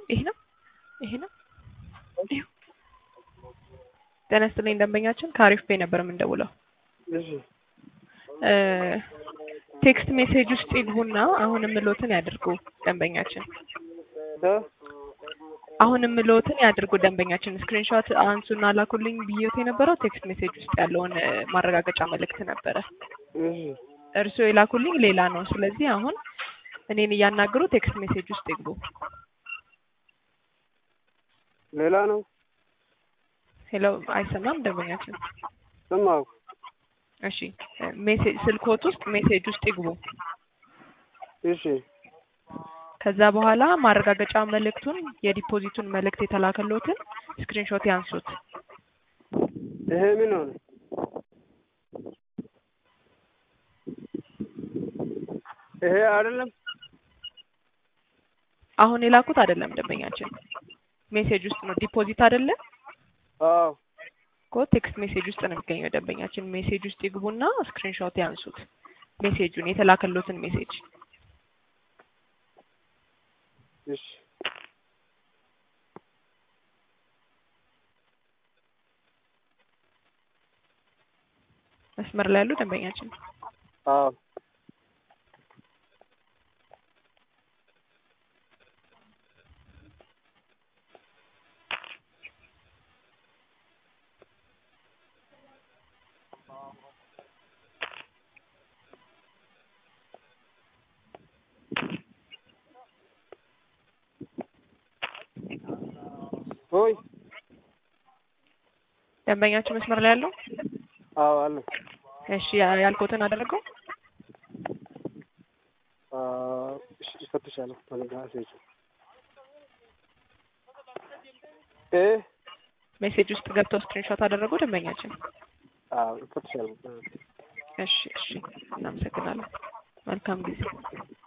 ይሄ ነው ይሄ ነው። ይኸው። ጤና ይስጥልኝ ደንበኛችን ከአሪፍ ፔ ነበር የምንደውለው። እሺ እ ቴክስት ሜሴጅ ውስጥ ይግቡና አሁን የምሎትን ያድርጉ ደንበኛችን እ አሁን የምሎትን ያድርጉ ደንበኛችን። ስክሪንሾት አንሱና ላኩልኝ ብዬት የነበረው ቴክስት ሜሴጅ ውስጥ ያለውን እ ማረጋገጫ መልእክት ነበረ። እሺ እርስዎ የላኩልኝ ሌላ ነው። ስለዚህ አሁን እኔን እያናገሩ ቴክስት ሜሴጅ ውስጥ ይግቡ። ሌላ ነው ሄሎ፣ አይሰማም ደንበኛችን? ሰማሁ። እሺ ሜሴጅ ስልክዎት ውስጥ ሜሴጅ ውስጥ ይግቡ። እሺ ከዛ በኋላ ማረጋገጫ መልእክቱን የዲፖዚቱን መልእክት የተላከሎትን ስክሪንሾት ያንሱት። ይሄ ምን ሆነ? ይሄ አይደለም። አሁን የላኩት አይደለም ደንበኛችን፣ ሜሴጅ ውስጥ ነው። ዲፖዚት አይደለ አዎ እኮ ቴክስት ሜሴጅ ውስጥ ነው የሚገኘው ደንበኛችን። ሜሴጅ ውስጥ ይግቡና ስክሪንሾት ያንሱት፣ ሜሴጁን የተላከሎትን ሜሴጅ። እሺ መስመር ላይ ያሉ ደንበኛችን አዎ ሆይ ደንበኛችን መስመር ላይ ያለው አዎ አለ እሺ፣ ያ- ያልኩትን አደረገው። አዎ እሺ እፈትሻለሁ ተነጋሴች እ ሜሴጅ ውስጥ ገብተው ስክሪንሾት አደረገው ደንበኛችን። አዎ እፈትሻለሁ እሺ፣ እሺ፣ እናመሰግናለን። መልካም ጊዜ